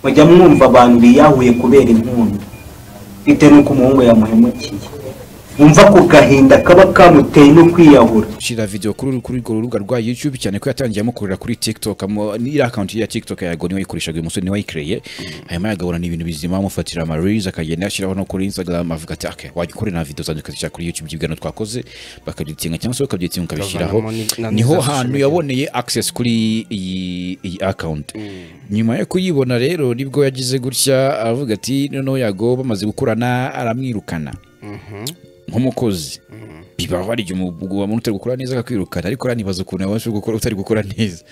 mujya mwumva abantu biyahuye kubera inkunga bitewe n'uko umuhungu yamuhemukiye wumva ku gahinda kaba kamuteye no kwiyahura shira video kuri kuri urwo rubuga rwa YouTube cyane ko yatangiye amukorera kuri TikTok amo ni account ya TikTok ya Goni wayikoreshaga umusore ni wayikreye hanyuma yagabura ni ibintu bizima amufatira ama reels akagenda yashiraho no kuri Instagram avuga ati okay wagikorera na video zanjye ukazishyira kuri YouTube byibwa no twakoze bakabyitinga cyangwa se bakabyitinga ukabishyiraho Ukavanamo ni- na- niho na- hantu yaboneye access kuri iyi iyi account nyuma yo kuyibona rero nibwo yagize gutya avuga ati noneho yago bamaze gukorana aramwirukana nk'umukozi bibaho hari igihe umu- umuntu utari gukora neza akakwirukana ariko rero nibaza ukuntu yabasha gukora utari gukora neza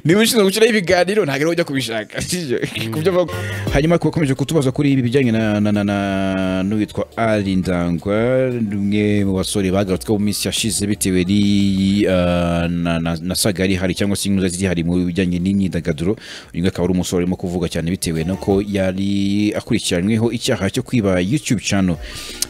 niba ushinzwe gushyiraho ibiganiro ntabwo ariho ujya kubishaka sibyo? Kubyo avuga. hanyuma ku bakomeje kutubaza kuri ibi bijyanye na- na- na- na- n'uwitwa ari ndangwa ni umwe mu basore bagarutsweho mu minsi yashize bitewe n'iyi, ah, na na- na saga yari ihari cyangwa se inkuru ziri mu bijyanye n'imyidagaduro uyu nguyu akaba ari umusore urimo kuvuga cyane bitewe nuko yari akurikiranyweho icyaha cyo kwiba youtube channel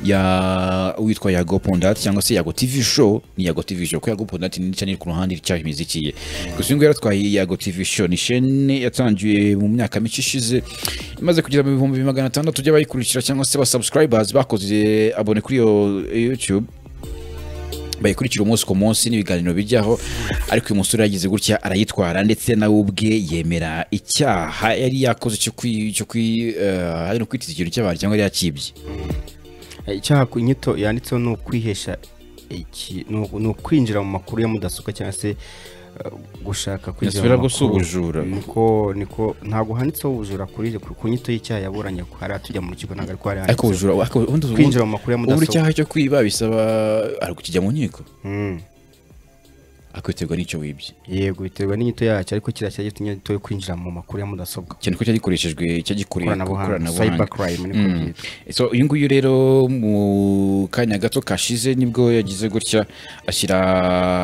ya uwitwa yago pondati cyangwa se yago tv show ni yago tv show kuko yago pondati ni channel ku ruhande icyaha imiziki ye gusa uyu nguyu yaratwaye yago tv show ni shene yatangiye mu myaka mike ishize imaze kugera mu bihumbi magana atandatu by'abayikurikira cyangwa se ba subscribers bakoze abone kuri iyo youtube bayikurikira umunsi ku munsi n'ibiganiro bijyaho ariko uyu musore yagize gutya arayitwara ndetse nawe ubwe yemera icyaha yari yakoze cyo kwi cyo kwi eh, hari no kwitiza ikintu cy'abantu cyangwa yari yakibye icyaha ku nyito yanditseho ni ukwihesha iki ni u- ni ukwinjira mu makuru ya mudasobwa cyangwa se eh, gushaka kwinjira Yasubira mu gusa makuru. ubujura. niko niko ntabwo handitseho ubujura kuri ku ku nyito y'icyaha yaburanye hari atujya mu rukiko ntabwo ariko hari ariko ubujura handitseho. ariko ubundi kwinjira mu makuru ya ubundi mudasobwa icyaha cyo kwiba bisaba ari kukijya mu nkiko Mm. akwitegwa n'icyo wibye yego biterwa n'inyito yacyo ariko kiriya cyari inyito yo kwinjira mu makuru ya mudasobwa cyane ko cyagikoreshejwe cyagikoreye ku Koranabuhanga, ikoranabuhanga cybercrime niko Mm. byitwa. So, uyu nguyu rero mu kanya gato kashize nibwo yagize gutya ashyira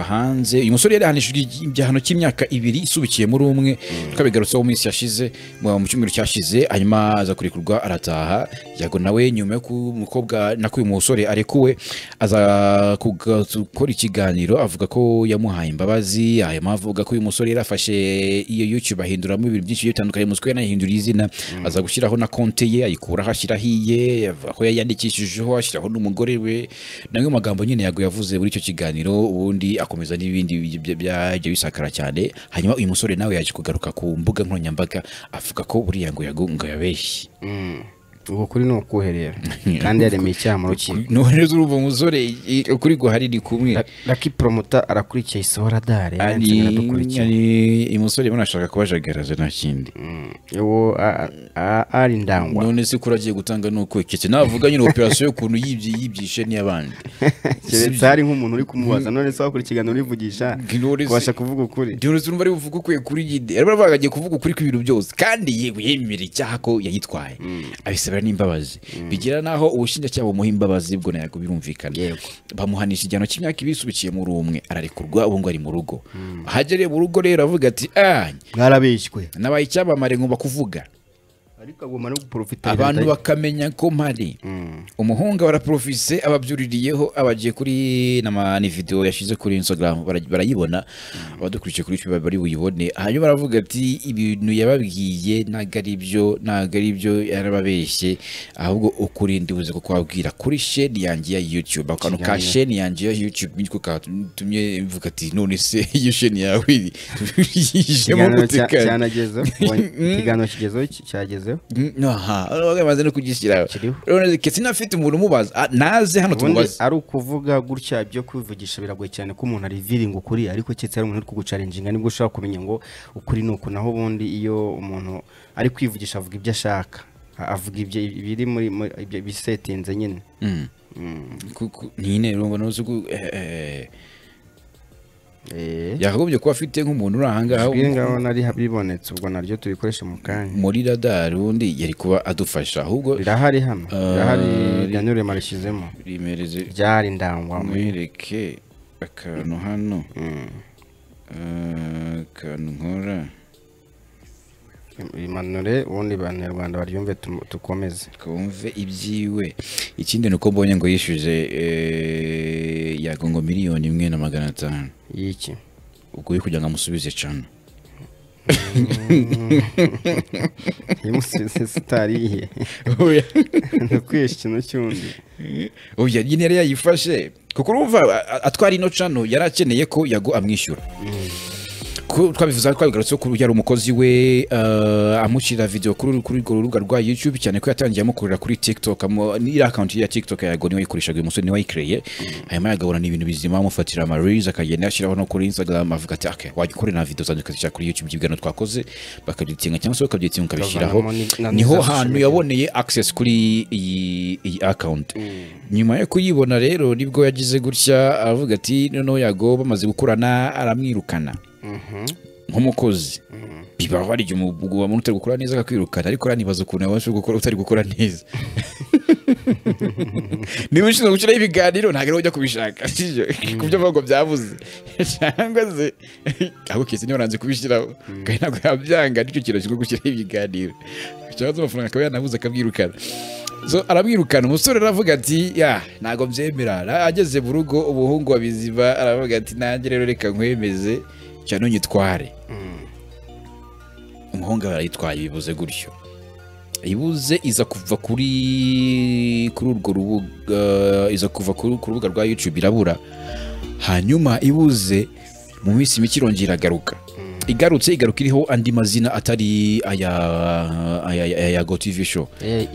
hanze uyu musore yari ahanishijwe igihano cy'imyaka ibiri isubikiye muri umwe twabigarutseho mu minsi yashize mu mu cyumweru cyashize hanyuma aza kurekurwa arataha yago nawe nyuma yo ku mukobwa nako uyu musore arekuwe aza kuga- gukora ikiganiro avuga ko yamuhaye imbabazi hanyuma avuga ko uyu musore yarafashe iyo youtube ahinduramo ibintu byinshi bigiye bitandukanye mu siko yanahinduriye izina aza gushyiraho na konte ye ayikuraho ashyiraho iye avuga ko yayandikishijeho ashyiraho n'umugore we namwe magambo nyine yago yavuze muri icyo kiganiro ubundi akomeza n'ibindi bi- bi- byagiye bisakara cyane hanyuma uyu musore nawe yaje kugaruka ku mbuga nkoranyambaga avuga ko buriya ngo yago ngo yabeshye Mm. ubu kuri ni ukuherera kandi yaremeye icyaha mu rukiko nohereza urumva umusore i- ukuri guhari ni kumwe laki promota arakurikiye isohora dare ari yansigaye aradukurikiye ari uyu musore mbona ashaka kubajagaraza nta kindi uwo ari ndangwa none se ko uragiye gutanga ni uko keretse navuga nyine operasiyo y'ukuntu yibye yibyishe n'iy'abandi keretse hari nk'umuntu uri kumubaza none se wakurikirana urivugisha None se- kubasha kuvuga ukuri Diyonisi urumva ari buvuge ukwiye kuri nyine rero baravuga agiye kuvuga ukuri kw'ibintu byose kandi yewe yemera icyaha ko yayitwaye abisabira n'imbabazi bigira n'aho ubushinjacyaha bumuha imbabazi bwo ntabwo birumvikana Yego. bamuhanisha igihano cy'imyaka ibiri isubikiye muri umwe ararekurwa ubu ngubu ari mu rugo ahagereye mu rugo rero avuga ati ah mwarabeshywe nabaye icyamamare ngomba kuvuga ariko agomba no guporofitira abantu bakamenya ko mpari umuhunga waraporofise ababyuririyeho abagiye kuri nama- ni video yashyize kuri instagram bara- barayibona abadukurikiye kuri youtube bari buyibone hanyuma baravuga ati ibintu yababwiye ntabwo ari byo ntabwo ari byo yarababeshye ahubwo ukuri ndibuze ko kwabwira kuri sheni yanjye ya youtube akantu ka Kiganiro. sheni yanjye ya youtube niko katumye mvuga ati none se iyo sheni yawe iri- yijemo gute kare?" cyanagezeho ikiganiro kigezeho ki- cyagezeho aha bamaze no kugishyiraho Kiriho. rero ketse nafite umuntu umubaza ah, naze hano ubundi tumubaze ari ukuvuga gutya ibyo kwivugisha biragoye cyane ko umuntu ariviringa ukuri ariko keretse hari umuntu uri kugucaringinga nibwo ushobora kumenya ngo ukuri ni uku naho ubundi iyo umuntu ari kwivugisha avuga ibyo ashaka A- avuga ibyo biri muri muri- ibyo bisetinze nyine Mm. Ku- ku- nyine urumva nuzi ko eh, eh, Eh, yakagombye kuba afite nk'umuntu uri ahangaha ijwi ngaho nari bibonetse ubwo naryo tubikoresha mu kanya muri radar undi yari kuba adufasha ahubwo rirahari hano Ah, rirahari ri- yanure marishyizemo rimereze ryari ndangwa mwereke akantu hano Eh, akantu nkora imanure ubundi banyarwanda baryumve tu- tukomeze twumve ibyiwe ikindi ni uko mbonye ngo yishyuje eh, yago ngo miliyoni imwe na magana atanu y'iki ubwo uri kugira ngo amusubize cana yamusize sitari ye oya ndakwihisha ikintu cy'undi oya nyine yari yayifashe kuko urumva a- a- atwara ino cano yari akeneye ko yago amwishyura Ko twabivuze twabigarutse ko yari umukozi we eh, amushyirira video kuri kuri urwo rubuga rwa YouTube cyane ko yatangiye amukorera kuri TikTok amu- iriya account ye ya TikTok ya Yago niwe yikoreshaga uyu musore niwe wayikereye hanyuma yagabura ni ibintu bizima amufatira ama reels akagenda yashyiraho no kuri Instagram avuga ati okay wagikorera na video zanjye ukazishyira kuri YouTube byibwira no twakoze bakabyitinga cyangwa se bakabyitinga ukabishyiraho Bavanamo ni- na- niho na- hantu yaboneye access kuri iyi iyi account nyuma yo kuyibona rero nibwo yagize gutya avuga ati noneho Yago bamaze gukorana aramwirukana nk'umukozi bibaho hari igihe umu- uba utari gukora neza akakwirukana ariko rero nibaza ukuntu yabasha gukora utari gukora neza niba ushinzwe gushyiraho ibiganiro ntabwo ariwe ujya kubishaka sibyo ku byo avuga ngo byabuze cyangwa se ahubwo kese niba waranze kubishyiraho kandi ntabwo yabyanga nicyo kintu kigomba gushyiraho ibiganiro cyangwa se amafaranga akaba yanabuze akabwirukana So, aramwirukana umusore aravuga ati ya ntabwo byemera Ara- ageze mu rugo umuhungu wa biziba aravuga ati nanjye rero reka nkwemeze cyane unyitware umuhungu aba arayitwaye bibuze gutyo ibuze iza kuva kuri kuri urwo rubuga iza kuva kuri- ku rubuga rwa YouTube irabura hanyuma ibuze mu minsi mike irongera iragaruka igarutse igaruka iriho andi mazina atari aya aya aya- aya Go TV show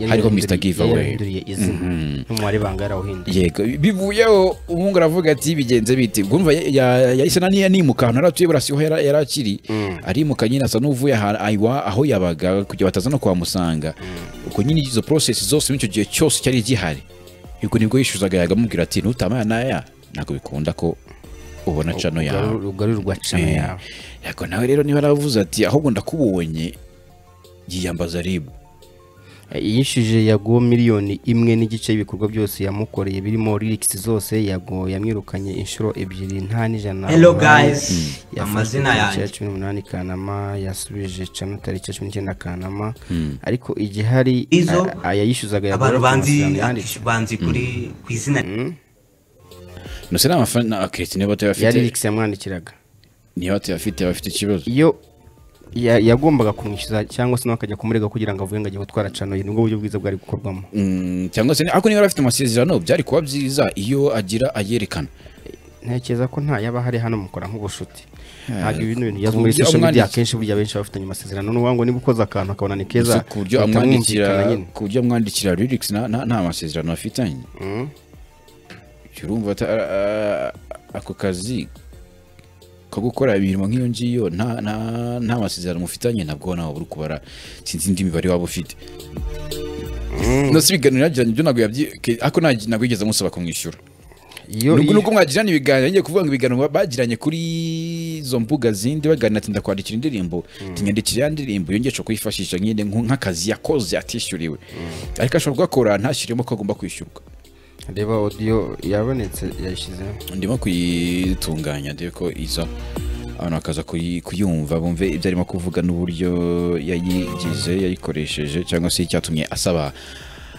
hariho Mr Giveaway yarahinduriye izina n'umubare banga yarawuhinduye yego bivuyeho umuhungu aravuga ati bigenze biti bwumva ya- ya- yahise nani yanimuka ahantu yari atuye burasi ho yari yari akiri arimuka nyine asa n'uvuye aha- aiwa aho yabaga kugira bataza no kuhamusanga ubwo nyine izo process zose muri icyo gihe cyose cyari gihari ubwo nibwo yishyuzaga yaga amubwira ati nutama aya n'aya ntabwo bikunda ko ubona cano yawe Ugaru- ugarurirwa cano Eh, yawe yego nawe rero niba aravuze ati ahubwo ndakubonye yiyambaza ribu yishyuje yago miliyoni imwe n'igice y'ibikorwa byose yamukoreye birimo lyrics zose yago yamwirukanye inshuro ebyiri nta n'ijana Hello umunani. guys. Yafashwe Amazina tariki yanjye. ya cumi n'umunani kanama yasubije cano tariki ya cumi n'icyenda kanama ariko igihari Izo a- ayayishyuzaga yago abantu ariko banzi amafaranga yanditse. banzi kuri ku izina nose ni amafaranga akiretse niba ya atayafite lyrics yamwandikiraga niba atayafite aba afite ikibazo iyo ya- yagombaga kumwishyuza cyangwa se nawe akajya kumurega kugira ngo avuge ngo agiye gutwara cano ye nibwo buryo bwiza bwari gukorwamo Mm, cyangwa se ni- ariko niba yari afite amasezerano byari kuba byiza iyo agira ayerekana ntekereza ko nta yaba hari hano mukora nk'ubucuti ntabwo ibintu bintu byazwi ku muri buryo social media amwandiki- akenshi burya benshi baba bafitanye amasezerano n'ubu ngo niba ukoze akantu akabona ni keza Gusa ku buryo bahita amwandikira bumvikana nyine. ku buryo amwandikira lyrics nta nta- nta masezerano afitanye Jya urumva ata- a- a- ako kazi ko gukora imirimo nk'iyo ngiyo nta nta- nta masezerano mufitanye nabwo nawe uri kubara sinzi indi mibare waba ufite nose ibiganiro yagiranye ibyo ntabwo yabyi ke- ariko ntabwo ntabwo yigeze amusaba kumwishyura iyo nubwo iyo- nubwo mwagirana ibiganiro ngiye kuvuga ngo ibiganiro bagiranye kuri izo mbuga zindi baganira ati ndakwandikira indirimbo tinyandikira ya ndirimbo yongesha kuyifashisha nyine nk- nk'akazi yakoze atishyuriwe ariko ashobora kugakora ntashyiremo ko agomba kwishyurwa reba audio yabonetse yayishyizeho ndimo kuyitunganya ndebe ko iza abantu bakaza kuyi- kuyumva bumve ibyo arimo kuvuga n'uburyo yayigize yayikoresheje cyangwa se icyatumye asaba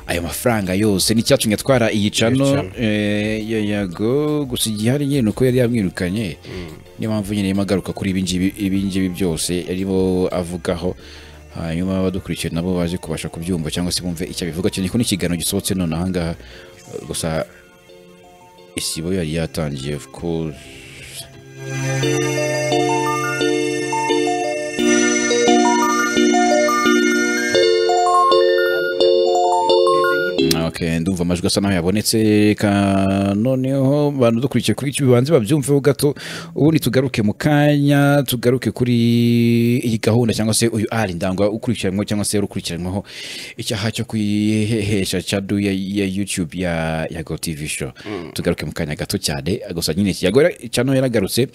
ayo mafaranga yose n'icyatumye atwara iyi cano eh, ya yago gusa igihari nyine ni uko yari yamwirukanye niyo mpamvu nyine arimo agaruka kuri ibi ngibi ibi ngibi byose arimo avugaho hanyuma abadukurikiye nabo baje kubasha kubyumva cyangwa se bumve icyo abivuga cyane ko n'ikiganiro gisohotse none ahangaha eh, gusa isibo yari yatangiye of course Okay, ndumva amajwi asa naho yabonetse ka noneho bantu dukurikiye kuri iki bibanze babyumveho gato ubundi tugaruke mu kanya tugaruke kuri iyi gahunda cyangwa se uyu ari ndangwa ukurikiranwa cyangwa se urukurikiranwaho icyaha cyo kwihehesha cadu ya, ya YouTube ya ya Go TV show tugaruke mu kanya gato cyane gusa nyine iki yago cyano yaragarutse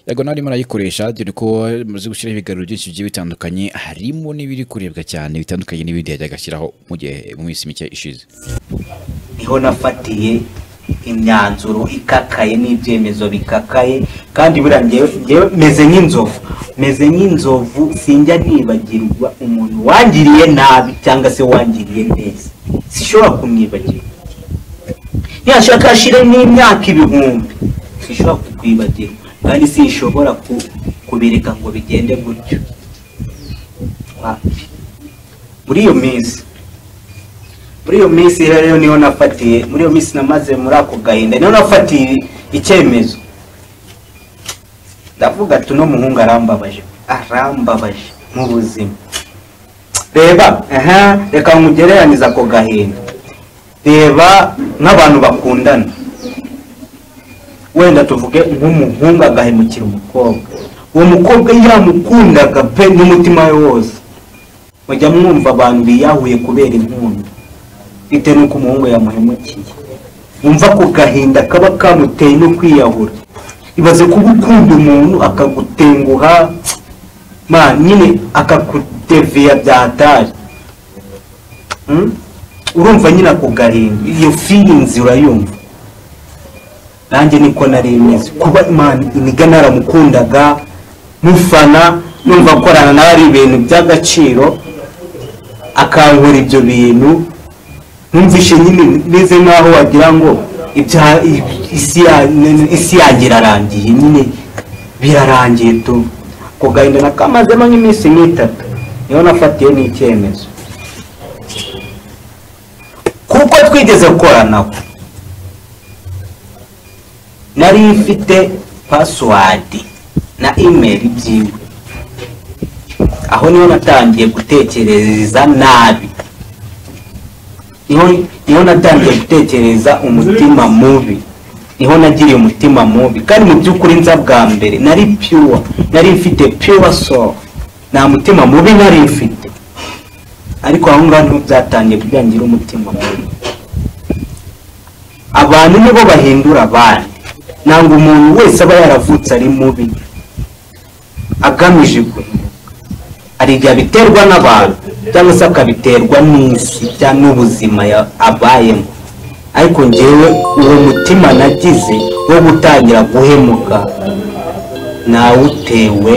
yago nawe arimo arayikoresha dore ko muzi gushyiraho ibiganiro byinshi bigiye bitandukanye harimo n'ibiri kurebwa cyane bitandukanye n'ibindi yajyaga ashyiraho mu gihe mu minsi mike ishize niho nafatiye imyanzuro ikakaye n'ibyemezo bikakaye kandi buriya njyewe njyewe meze nk'inzovu meze nk'inzovu sinjya nibagirwa umuntu wangiriye nabi cyangwa se wangiriye neza sishobora kumwibagirwa yashaka ashire n'imyaka ibihumbi sishobora kukwibagirwa kandi sinshobora ku- kubireka ngo bigende gutyo papi muri iyo minsi muri iyo minsi rero rero niho nafatiye muri iyo minsi namaze muri ako gahinda niho nafatiye icyemezo ndavuga ati uno muhungu arambabaje arambabaje mu buzima reba aha reka nkugereranize ako gahinda reba nk'abantu bakundana wenda tuvuge nk'umuhungu agahemukira umukobwa uwo mukobwa yamukundaga pe n'umutima we wose mujya mwumva abantu biyahuye kubera inkunga bitewe n'uko umuhungu yamuhemukiye wumva ku gahinda kaba kamuteye no kwiyahura ibaze kuba ukunda umuntu akagutenguha ma nyine akakudeviya byatari Mm? urumva nyine ako gahinda iyo feelings urayumva nanjye niko nari imeze kuba imana imigani naramukundaga mufana numva korana nawe ari ibintu by'agaciro akankora ibyo bintu ntumvishe nyine meze nk'aho wagira ngo ibya- isi ya- isi yanjye irarangiye nyine birarangiye tu ako gahinda nakamazemo nk'iminsi nk'itatu niho nafatiye n'icyemezo kuko twigeze gukoranaho nari mfite pasiwadi na imeri byiwe aho niho natangiye gutekereza nabi niho niho natangiye gutekereza umutima mubi niho nagiriye umutima mubi kandi mu by'ukuri nza bwa mbere nari pure nari mfite pure soul nta mutima mubi nari mfite ariko aho ngaho niho byatangiye kubyangira umutima mubi abantu nibo bahindura abandi ntabwo umuntu wese aba yaravutse ari mubi agamije guhinduka hari igihe abiterwa n'abantu cyangwa se akabiterwa n'isi cyangwa n'ubuzima ya- abayemo ariko ngewe uwo mutima nagize wo gutangira guhemuka nawutewe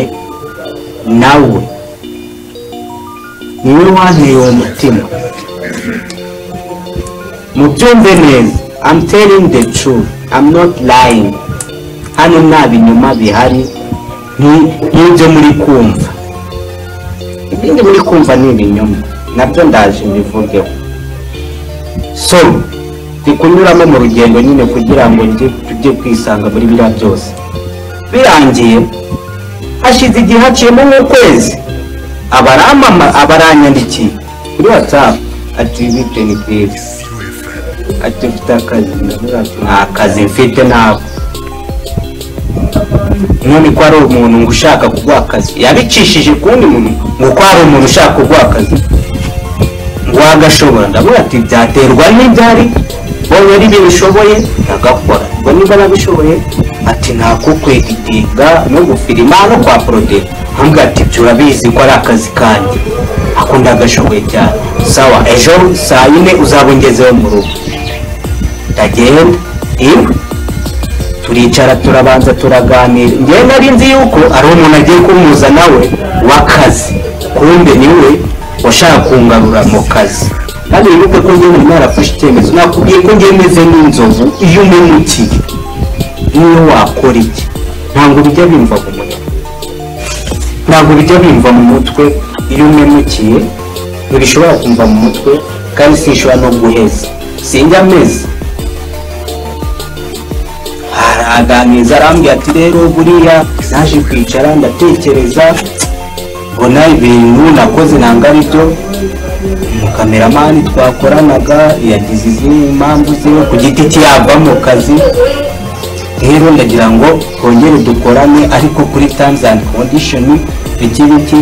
nawe niwe wanteye uwo mutima mubyumve neza I'm telling the truth I'm not lying hano nta binyuma bihari ni- nk'ibyo muri kumva ibindi muri kumva ni ibinyoma nabyo ndaje mbivugeho so ndi kunyuramo mu rugendo nyine kugira ngo njye tujye kwisanga muri biriya byose birangiye hashize igihe haciyemo nk'ukwezi abaramama abaranyandikiye kuri watsapu ati bite ni bwiza ati mfite akazi ndavuga ati nta kazi mfite ntabwo none ko ari umuntu ngo ushaka kuguha akazi yabicishije ku wundi muntu ngo ko hari umuntu ushaka kuguha akazi ngo wagashobora ndavuga ati byaterwa n'ibyari mbonye ari ibyo bishoboye ndagakora ubwo niba nabishoboye ati ntabwo kweditinga no gufirima no kwa porode ntabwo ati ibyo urabizi ko ari akazi kanjye ako ndagashoboye cyane sawa ejo saa yine uzabongezeho mu rugo ndagenda iwe turicara turabanza turaganira ngewe nari nzi yuko ari umuntu agiye kumuza nawe w'akazi kumbe niwe washaka kungarura mu kazi kandi wibuke ko ngewe nari narafashe icyemezo nakubwiye ko ngewe meze nk'inzovu iyo umemukiye niyo wakora iki ntabwo bijya bimva mu mutwe ntabwo bijya bimva mu mutwe iyo umemukiye ntibishobora kumva mu mutwe kandi sinshobora no guheza sinjya ameze araganiriza arambwira ati rero buriya naje kwicara ndatekereza mbona ibintu nakoze ntabwo ari byo umukameramani twakoranaga yagize izindi mpamvu ziwe ku giti cye yava mu kazi rero ndagira ngo twongere dukorane ariko kuri terms and condition iki biki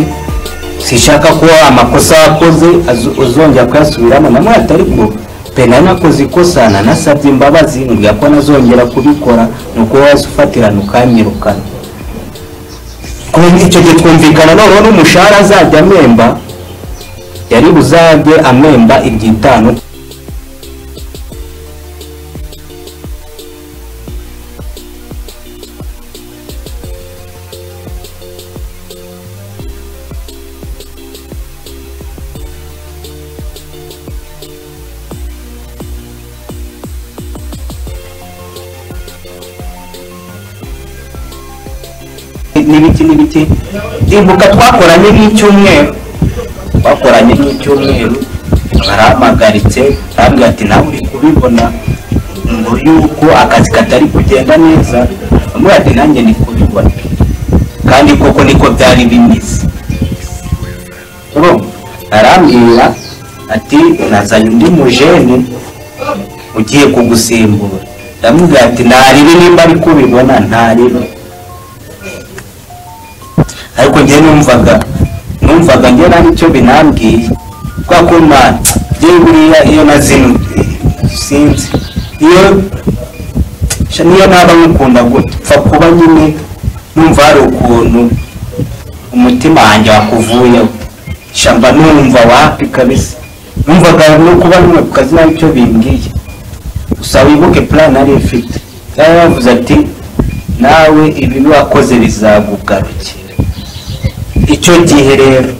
sinshaka ko amakosa wakoze azu- uzongera kuyasubiramo namwata ariko pe nari nakoze ikosa nanasabye imbabazi mbwira ko nazongera kubikora ni uko waza ufatirana ukanyirukana Kumva icyo gihe twumvikana noneho n'umushahara azajya amemba yari buzajye amemba iby'itanu n'ibiki n'ibiki ibuka twakoranye n'icyumweru twakoranye n'icyumweru barampagaritse arambwira ati nawe uri kubibona ngo yuko akazi katari kugenda neza bamwe ati nanjye ndi kubibona kandi koko niko byari bimeze urumva arambwira ati nazanye undi mujene ugiye kugusimbura ndamubwira ati ntarebe nimba ari kubibona ntarebe ariko njye numvaga numvaga njye nta nicyo binambwiye kwa kumana njye buriya iyo nazinuye sinzi iyo sha niyo naba nkukunda gupfa kuba nyine numva hari ukuntu umutima wanjye wakuvuyeho shamba numva wapi kabisa numvaga no kuba numwe ku kazi nabi icyo bimbwiye gusa wibuke plan nari mfite yari yavuze ati nawe ibibi wakoze bizagugarukira icyo gihe rero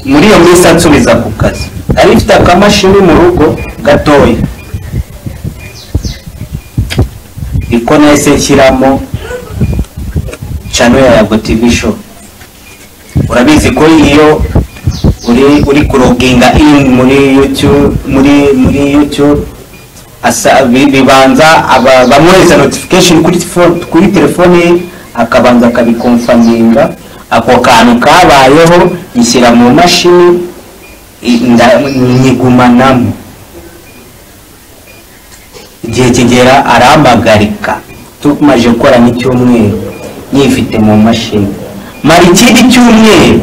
muri iyo minsi ansubiza ku kazi nari mfite akamashini mu rugo gatoya niko nahise nshyiramo channel ya yago tv show urabizi ko iyo uri uri kuroginga in muri youtube muri muri youtube asa bi- bibanza aba- bamwohereza notification kuri fo- kuri telefone ye akabanza akabikomfaminga ako kantu kabayeho nshyira mu mashini i- nda- nyigumanamo igihe kigera arampagarika tumaze gukora n'icyumweru nyifite mu mashini mara ikindi cyumweru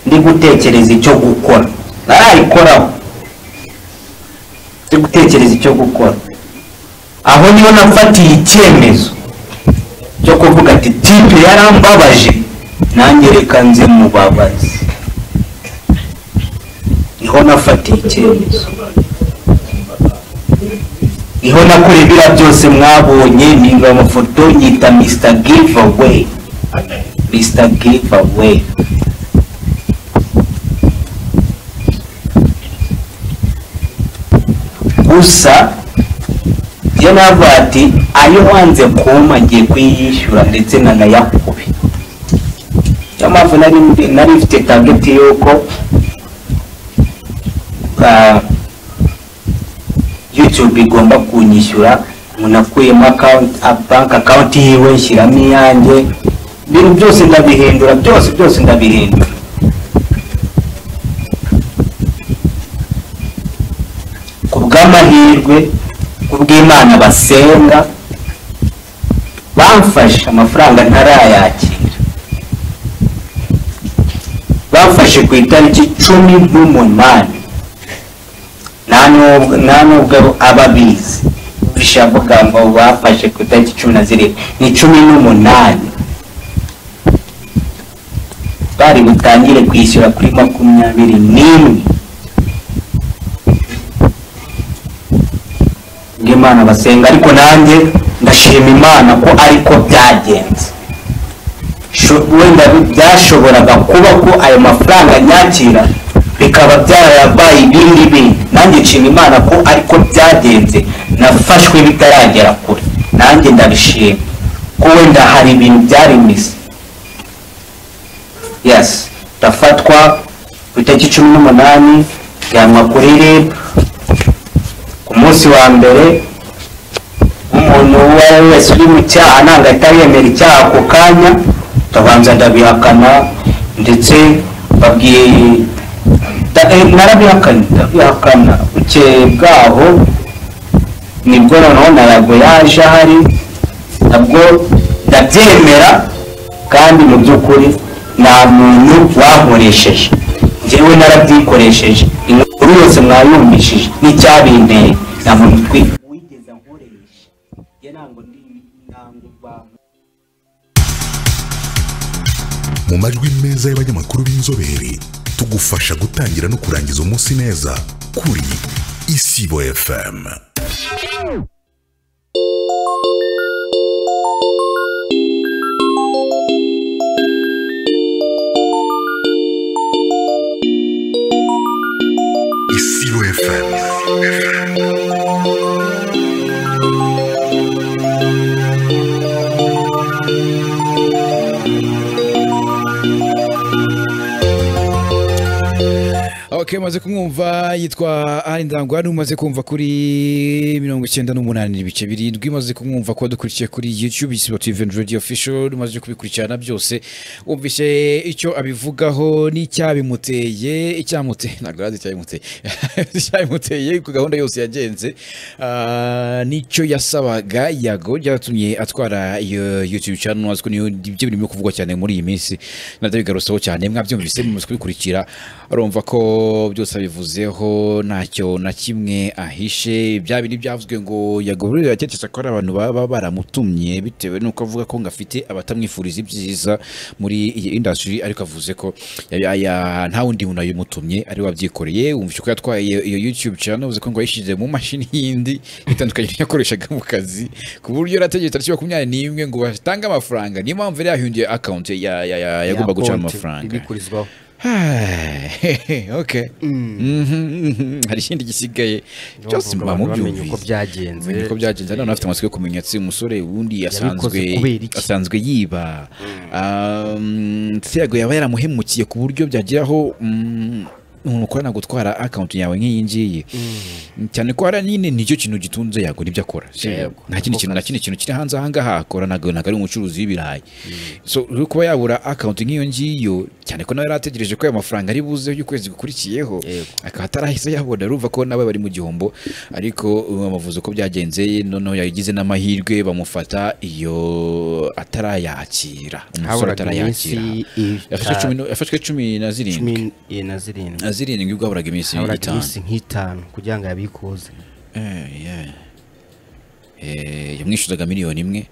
ndi gutekereza icyo gukora narayikoraho ndi gutekereza icyo gukora aho niho nafatiye icyemezo cyo kuvuga ati tipe yarambabaje nanjye reka nze mubabaze niho nafatiye icyemezo niho nakora ibira byose mwabonye nimba amafoto nyita mr giveaway mr giveaway gusa iyo navuga ati ayo wanze kumpa ngiye kuyishyura ndetse nanayakube niyo mpamvu nari ndi- nari mfite tageti y'uko ah, youtube igomba kunyishyura umuntu akuyemo akawunti banki akawunti yiwe nshyiramo iyanjye ibintu byose ndabihindura byose byose ndabihindura ku bw'amahirwe ku bw'imana basenga bamfashe amafaranga ntarayakira bamfashe ku itariki cumi n'umunani nta nubwo- nta nubwo ababizi bishavuga ngo bafashe ku itariki cumi na zirindwi ni cumi n'umunani bari butangire kwishyura kuri makumyabiri n'imwe bw'imana basenga ariko nanjye ndashima imana ko ariko byagenze Sho- wenda bi- byashoboraga kuba ko ayo mafaranga nyakira bikaba byarabaye ibindi bindi nanjye nshima imana ko ariko byagenze nafashwe bitaragera kure nanjye ndabishima ko wenda hari ibintu byari misi yes ndafatwa ku itariki cumi n'umunani njyanwa kuri rib ku munsi wa mbere umuntu uwo ari we wese uri mu cyaha ntabwo ahita yemera icyaha ako kanya ndabanza ndabihakana ndetse babwiye da- eh, narabihakanye ndabihakana bukeye bwaho nibwo noneho nayago yaje ahari nabwo ndabyemera kandi mu by'ukuri nta muntu wankoresheje njyewe narabyikoresheje inkuru yose mwayumvishije n'icyabinteye nta muntu twi- wigeze ankoresha njye ntabwo ndi ntabwo bantu mu majwi meza y'abanyamakuru b'inzobere tugufasha gutangira no kurangiza umunsi neza kuri isibo fm isibo fm okay umaze kumwumva yitwa ari ndangwa n'umaze kumva kuri mirongo icyenda n'umunani n'ibice birindwi umaze kumwumva kuba dukurikiye kuri youtube isibo tv and radio official umaze kubikurikirana byose wumvise icyo abivugaho n'icyabimuteye icyamuteye ntabwo arazi icyabimuteye icyabimuteye ku gahunda yose yagenze ah, nicyo yasabaga yago byatumye atwara iyo youtube channel aziko niyo ibyo birimo kuvugwa cyane muri iyi minsi nabyo bigarusaho cyane mwabyumvise mumaze kubikurikira arumva ko byose abivuzeho ntacyo na kimwe ahishe bya bindi byavuzwe ngo yagororera yaketse ko ari abantu baba baramutumye bitewe n'uko avuga ko ngo afite abatamwifuriza ibyiza muri iyi industry ariko avuze ko ya- ya- nta wundi muntu yabimutumye ari we wabyikoreye wumvise ko yatwaye iyo- iyo youtube channel uvuze ko ngo yayishyize mu mashini yindi itandukanye n'iyo yakoreshaga mu kazi ku buryo yari ategeye tariki makumyabiri n'imwe ngo batange amafaranga niyo mpamvu yari yahungiye akawunti yagomba gucamo konti amafaranga ibikurizwaho Hai, okay Mhm, hari ikindi gisigaye cyose Urumva mba abantu bamenya mubyumvise uko byagenze uko byagenze hano afite amatsiko yo kumenya si umusore wundi asanzwe kubera iki? asanzwe yiba Um, Thiago yaba yaramuhemukiye ku buryo byageraho mm, umuntu ukorana gutwara akawunti yawe nk'iyi ngiyi cyane ko hariya nyine nicyo kintu gitunze yago nibyo akora Si- Yego, nta kindi kintu na kindi kintu kiri hanze aha ngaha akora ntabwo ntabwo ari umucuruzi w'ibirayi so rero kuba yabura akawunti nk'iyo ngiyo cyane ko nawe yari ategereje ko ayo mafaranga ari buze y'ukwezi gukurikiyeho Yego. akaba atarahise yabona urumva ko nawe bari mu gihombo ariko bamuvuze uko byagenze noneho yagize n'amahirwe bamufata iyo atarayakira umusore haburaga atarayakira iminsi yafashwe cumi itanu nu- yafashwe cumi na cumi zirindwi eh, na zirindwi na zirindwi ubwo haburaga iminsi haburaga itanu iminsi nk'itanu kugira ngo yabikuze Eh, yeah. Eh, yamwishyuzaga miliyoni imwe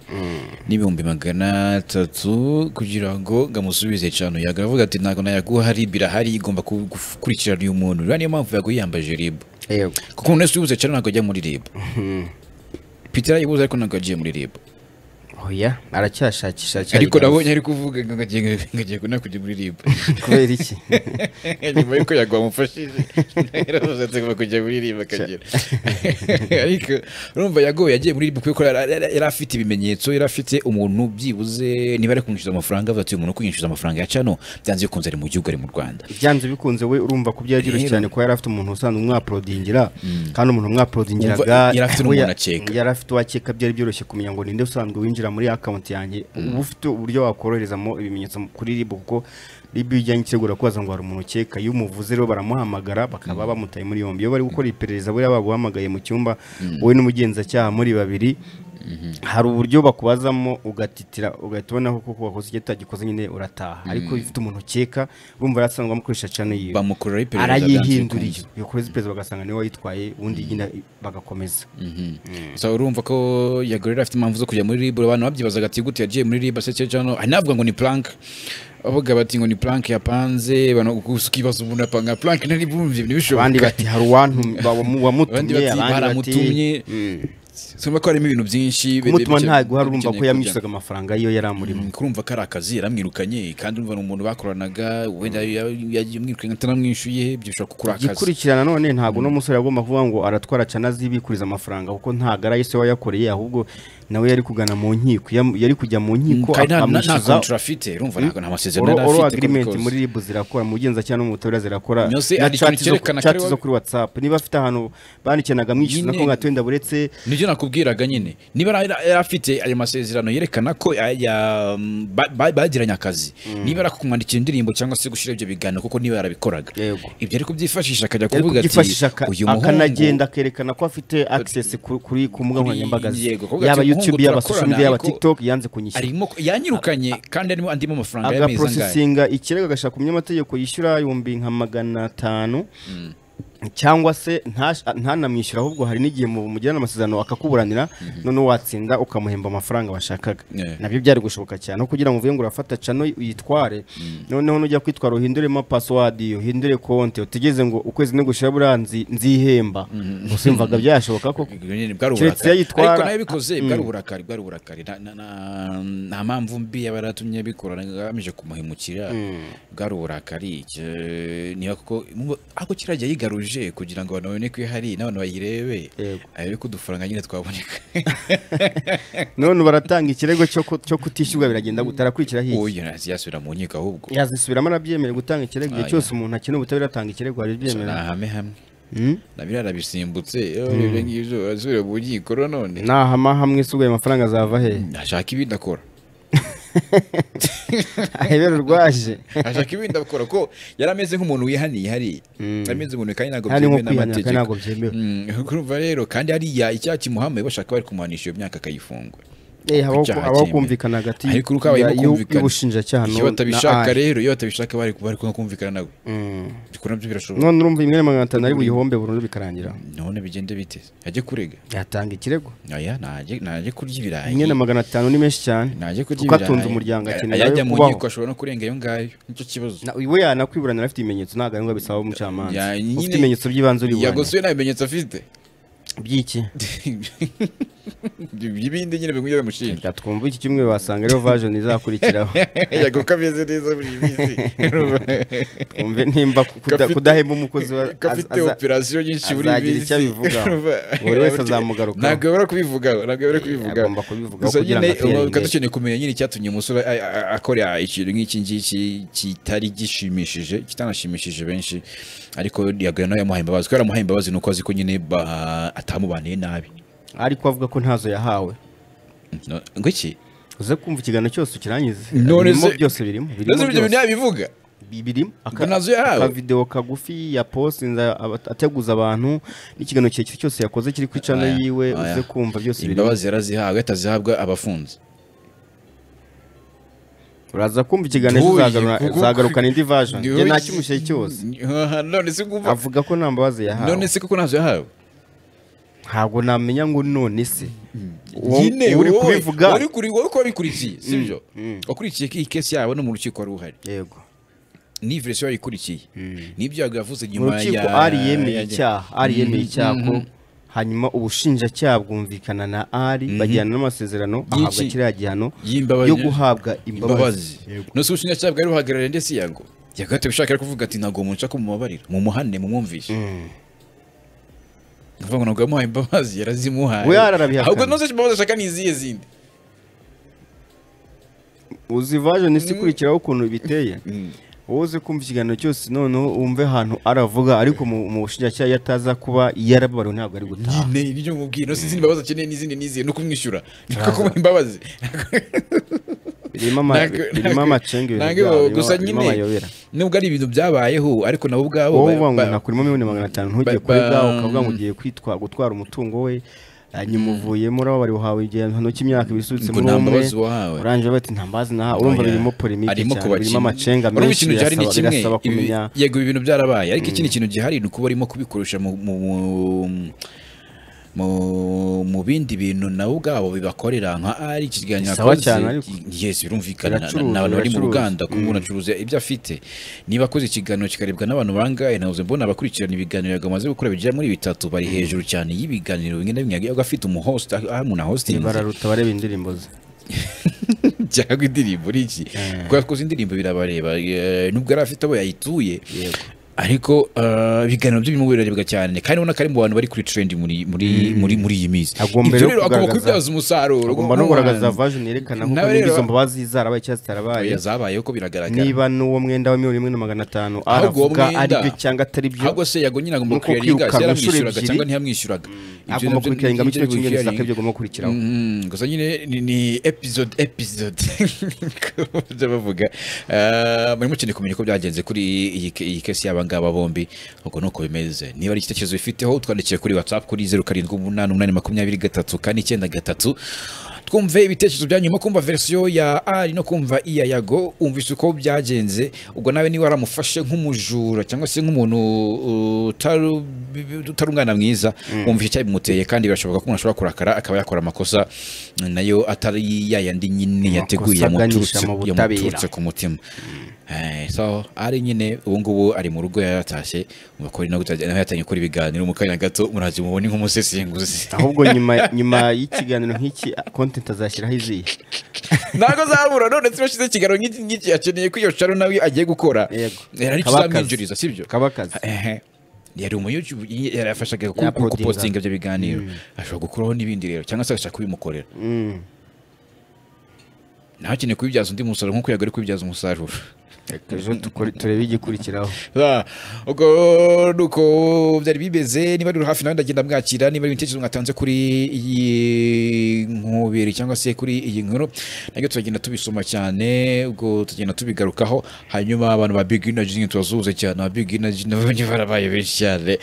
n'ibihumbi magana atatu kugira ngo ngamusubize cano yago aravuga ati ntabwo nayaguha rib irahari igomba ku- gukurikirana uyu muntu rero niyo mpamvu yago yiyambaje rib yego kuko umuntu wese uyibuze cano ntabwo ajya muri rib peter yayibuze ariko ntabwo agiye muri rib oya aracyashakisha ariko aracyayigana. nabonye ari kuvuga ngo agiye ngo agiye kuna kujya muri rib kubera iki nyuma y'uko yago amufashije yaravuze ati ngomba kujya muri rib akagera ariko urumva yagowe yagiye muri rib kuko yari- yari yari afite ibimenyetso yari afite umuntu byibuze niba ari kumwishyuza amafaranga avuga ati uyu muntu uri kunyishyuza amafaranga ya cano byanze bikunze ari mu gihugu ari mu rwanda byanze bikunze we urumva ko byagirishye Rero. cyane kuba yari afite umuntu usanzwe umwaporodingira kandi umuntu umwaporodingiraga Wumva yari afite we n'umuntu akeka. yari afite uwakeka byari byoroshye kumenya ngo ninde usanzwe winjira muri akawunti yanjye uba ufite uburyo wakoroherezamo ibimenyetso kuri ribu kuko ribu iyo ujyanye itegura kubaza ngo hari umuntu ukeka iyo umuvuze rero baramuhamagara bakaba bamutaye muri yombi iyo bari gukora iperereza buriya baguhamagaye mu cyumba wowe n'umugenzacyaha muri babiri hari uburyo bakubazamo ugatitira ugahita ubona ko koko wakoze icyo utagikoze nyine urataha ariko iyo ufite umuntu ukeka urumva yarasanzwe amukoresha cyane yiwe bamukorera iperereza arayihinduriye iyo kuri perezida bagasanga niwe wayitwaye ubundi nyine bagakomeza so urumva ko yagorera afite impamvu zo kujya muri rib abantu babyibazaga ati gute yagiye muri rib se cyangwa anavuga ngo ni plank avuga bati ngo ni plank yapanze bano gusa ukibaza umuntu apanga plank nari bumvye ntibishoboka abandi bati hari uwantu wamu- abandi wamutumye bati baramutumye sumva ko harimo ibintu byinshi kumutuma bikeneye- ntabwo hari urumva ko bikeneye kujyamo. yamwishyuzaga amafaranga iyo yari amurimo Mm, kurumva ko ari akazi yaramwirukanye kandi urumva ni umuntu bakoranaga wenda yamwirukanye ataramwishyuye ibyo bishobora kukuri akazi igikurikirana none ntabwo uno musore yagomba kuvuga ngo aratwara cyane azibikuriza amafaranga kuko ntabwo ari ayise we yakoreye ahubwo nawe yari kugana mu nkiko yam- yari kujya mu nkiko kandi nta- nta- nta akamwishyuza kontra afite urumva ntabwo nta masezerano oro yari oro afite uko agreement bikose. muri ribu zirakora mu bugenzacyaha no mu butabera zirakora Byose na hari ikintu chat zo- cyerekana ko chat ari zo wowe- kuri whatsapp niba afite ahantu bandikanaga mwishyuza Nyine- ko nka twenda buretse nibyo nakubwiraga nyine niba yari- yari afite ayo masezerano yerekana ko ya- ya- ba- ba- bagiranye akazi niba ari kumwandikira indirimbo cyangwa se gushyira ibyo biganiro kuko niba yarabikoraga Yego. ibyo ariko byifashisha akajya yari kuvuga ati kubyifashisha aka- uyu muhungu akanagenda akerekana ko afite access ku- kuri ku mbuga Kuri- nkoranyambaga ze. yego, kuvuga yaba ati, youtube "Muhungu, yaba social media turakorana, yaba ariko- tiktok yanze kunyishyura arimo yanyirukanye kandi arimo andimo amafaranga y'amezi angahe agaprosesinga ikirego agashaka umunyamategeko yishyura ibihumbi nka magana atanu cyangwa se ntash- ntanamwishyura ahubwo hari n'igihe mu- mugirana amasezerano akakuburanira noneho watsinda ukamuhemba amafaranga washakaga Yeah. nabyo byari gushoboka cyane aho kugira ngo uvuye ngo urafata cano uyitware noneho nujya kwitwara uhinduremo pasiwadi uhindure konti utegereze ngo ukwezi nigushira buriya nzi- nzihemba gusa yumvaga byashoboka koko nyine bwari Keretse uburakari iyo ayitwara- ariko nayo bikoze bwari uburakari bwari uburakari Nta- na- na- nta mpamvu mbi yaba yaratumye abikora agamije kumuhemukira bwari uburakari Ke- niba koko mumva- ariko kiriya gihe yigaruje baje kugira ngo abantu babone ko ihari n'abantu bayirebe Yego. ariko udufaranga nyine twaboneka none baratanga ikirego cyo ku- cyo kutishyurwa biragenda gutarakwikira hirya uyu yazisubira mu nkiko ahubwo yazisubiramo arabyemera gutanga ikirego igihe Ah, cyose umuntu akina ubutabera atanga ikirego ni arabyemera ahame hamwe Hmm? nabiriya arabisimbutse iyo ibyo ngibyo arasubira mu nkiko none nahama hamwe se ubwo ayo mafaranga azava he ashaka ibindi akora ahebera urwaje ashaka ibindi akora ko yari ameze nk'umuntu wihaniye hariya ameze umuntu kandi ntabwo Hari nko byemewe kwihanira kandi n'amategeko ntabwo byemewe Mm, urumva rero kandi hariya icyaha kimuhamaye bashaka bari kumuhanisha iyo myaka akayifungwa Eh, habaho icyaha ku- habaho cyemewe. kumvikana hagati ariko uko habayeho y'u- kumvikana y'ubushinjacyaha iyo no- na batabishaka Ali. rero iyo batabishaka bari bari kumwe kumvikana nawe Mm. ubwo nabyo birashoboka none urumva imwe na magana atanu ari buyihombe burundu bikarangira none bigende bite ajye kurega yatanga ikirego oya najye najye kurya ibirayi imwe na magana atanu ni menshi cyane najye kurya kuko ibirayi atunze umuryango akeneye yajya nawe mu kubaho. nkiko ashobora no kurenga iyo ngayo nicyo kibazo Na- we yanakwiburanira afite ibimenyetso ntabwo ari ngombwa bisaba umucamanza Ya, nyine- ufite ibimenyetso by'ibanze uri buburane yagosuye nta bimenyetso afite by'iki ibindi nyine biguye bamushinja Reka twumve iki cyumweru wasanga ariyo version izakurikiraho yago kameze neza buri minsi twumve nimba ku- kuda- Gafite- kudahemba umukozi wa- gafite aza- aza- operasiyo nyinshi buri minsi azagira icyo abivugaho. Urumva? Buri wese azamugarukaho. ntabwo yabura kubivugaho ntabwo yabura kubivugaho agomba kubivugaho gusa kugira nyine ngo atere ubu imbere. dukeneye kumenya nyine icyatumye umusore a- a- a- akora ikintu nk'iki ngiki kitari gishimishije kitanashimishije benshi ariko yagana nawe yamuhaye imbabazi kubera amuhaye imbabazi ni uko azi ko nyine ba- atamubaniye nabi ariko avuga ko ntazo yahawe No- ngo iki uze kumva ikiganiro cyose ukirangize None birimo se- byose birimo birimo ntazi ibyo bintu byose. yabivuga Bi- birimo Aka- Ngo ntazo yahawe? akavidewo kagufi ya postinze aba- ateguza abantu n'ikiganiro kirekire cyose yakoze kiri ku icana Oya, yiwe oya. uze kumva byose birimo imbabazi yarazihawe atazihabwa abafunze uraza kumva ikiganiro Ntuye, kizagarura- kuko- kizagarukana indi version Ntuye. njye nta kimushyire cyose none se kumva avuga ko nta mbabazi yahawe none se kuko ntazo yahawe ntabwo namenya ngo none se uwo nyine uri wowe, kubivuga wari kuri wowe ko wabikurikiye sibyo wakurikiye ko iyi kesi yabo no mu rukiko wari uhari yego ni verisiyo wayikurikiye n'ibyo yago yavuze mu nyuma rukiko ari yemeye icyaha ari yemeye icyaha ko hanyuma ubushinjacyaha bwumvikana na ari bagirana n'amasezerano ahabwa Y'iki? kiriya gihano y'imbabazi yo guhabwa imbabazi nose ubushinjacyaha bwari buhagarariye ndetse yago yago ahita abishaka ari kuvuga ati ntabwo munshaka mumubabarira mumuhane mumwumvishe ni ukuvuga ngo ntabwo yamuhaye imbabazi yarazimuhaye We yararabihakanye. ahubwo nose imbabazi ashaka ni izihe zindi uzi version isi ikurikiraho ukuntu biteye wowe uze kumva ikiganiro cyose noneho wumve ahantu aravuga ariko mu mu bushinjacyaha iyo ataza kuba yarababariwe ntabwo ari gutaha nyine ibyo mubwira nose izindi mbabazi akeneye n'izindi n'izihe ni ukumwishyura ni uko kumuha imbabazi birimo ama- Ntabwo- birimo ntabwo- amacenge ibintu ntabwo byabo, birimo- gusa birimo nyine amayobera nubwo ari ibintu byabayeho ariko nabo ubwabo wowe ba- uvuga ngo ba- nakurimo miliyoni magana atanu ntujye ba- kuri ba- bwawe ukavuga ngo ugiye kwitwa gutwara umutungo we hanyuma uvuyemo uraba bari uhawe igihano cy'imyaka ibisubitse Ngo muri nta umwe mbabazi wahawe. urangije bati nta mbabazi naha urumva Oya. birimo polemike Arimo cyane kubakina. birimo amacenga Urumva menshi ikintu gihari ni birasaba- kimwe, birasaba ibi- kumenya yego ibi bintu byarabaye ariko ikindi kintu gihari ni ukuba arimo kubikoresha mu mu- mu- mu- mu bindi bintu nabo ubwabo bibakorera nka ari ikiganiro Bisawa cyane ariko. yes birumvikana na- Biracuruza, n'abantu bari mu biracuruza. ruganda kuba umuntu acuruza ibyo afite niba akoze ikiganiro kikarebwa n'abantu bangahe nabuze mbona abakurikirana ibiganiro yago amaze gukora bigera muri bitatu bari hejuru cyane y'ibiganiro bimwe na bimwe yago afite umuhost aho umuntu ahostinze bararuta bareba indirimbo ze cyangwa indirimbo ni iki kuko yakoze indirimbo birabareba eh, nubwo yari afite abo yayituye Yego. ariko eh, ibiganiro byo birimo birarebwa cyane kandi ubona ko ari mu bantu bari kuri trend muri muri muri muri iyi minsi Agomba Ibyo rero rero agomba kugaragaza- kubibyaza umusaruro agomba no kugaragaza version yerekana ko Nawe niba rero- izo mbabazi zarabaye cyangwa zitarabaye oya zabayeho ko biragaragara niba n'uwo mwenda wa miliyoni imwe na magana atanu Ahubwo uwo aravuga ari mwenda- byo cyangwa atari byo ahubwo se yago nyine agomba Nuko kuriyaringa kwirukanka inshuro yaramwishyuraga ebyiri. cyangwa ntiyamwishyuraga agomba kubikarenga mu kino cyumweru gisaka ibyo agomba gukurikiraho Mm, gusa nyine ni, ni episode episode byo bavuga Ah, murimo cyane kumenya uko byagenze kuri iyi ke- iyi kesi y'aba ngaba bombi ubwo nuko bimeze niba ari igitekerezo bifiteho twandikire kuri whatsapp kuri zeru karindwi umunani umunani makumyabiri gatatu kane icyenda gatatu twumve ibitekerezo byanyu no kumva verisiyo ya ari no kumva iya yago umvise uko byagenze ubwo nawe niba waramufashe nk'umujura cyangwa se nk'umuntu uh, utari utari umwana mwiza wumvise icyayi bimuteye kandi birashoboka ko umuntu ashobora kurakara akaba yakora amakosa nayo atari ya yandi nyine yateguye Amakosa aganisha yamuturutse- mu butabera. yamuturutse ku mutima Eh, so ari nyine ubu ngubu ari mu rugo yaratashye umukori nawe utajya- nawe yatangiye gukora ibiganiro mu kanya gato muraje mubone nk'umusesenguzi ahubwo nyuma nyuma y'ikiganiro nk'iki content azashyiraho izihe ntabwo azabura none se bashize ikiganiro nk'iki ngiki akeneye ko iyo sharo nawe agiye gukora Yego. yari ari Kabakazi. kizamwinjiriza sibyo Kabakazi. Ehe. yari umuyucu yarafashaga ku- Yakodinga. gupostinga ibyo biganiro ashobora gukuraho n'ibindi rero cyangwa se agashaka kubimukorera Mm. ntawe akeneye kubibyaza undi musaruro nk'uko yagari kubibyaza umusaruro ejo dukore- turebe igikurikiraho Ah, ubwo nuko byari bimeze niba ruri hafi nawe ndagenda mwakira niba ari ibitekerezo mwatanze kuri iyi nkubiri cyangwa se kuri iyi nkuru nabyo turagenda tubisoma cyane ubwo tugenda tubigarukaho hanyuma abantu ba big energy nyine tubazuze cyane ba big energy nabo barabaye benshi cyane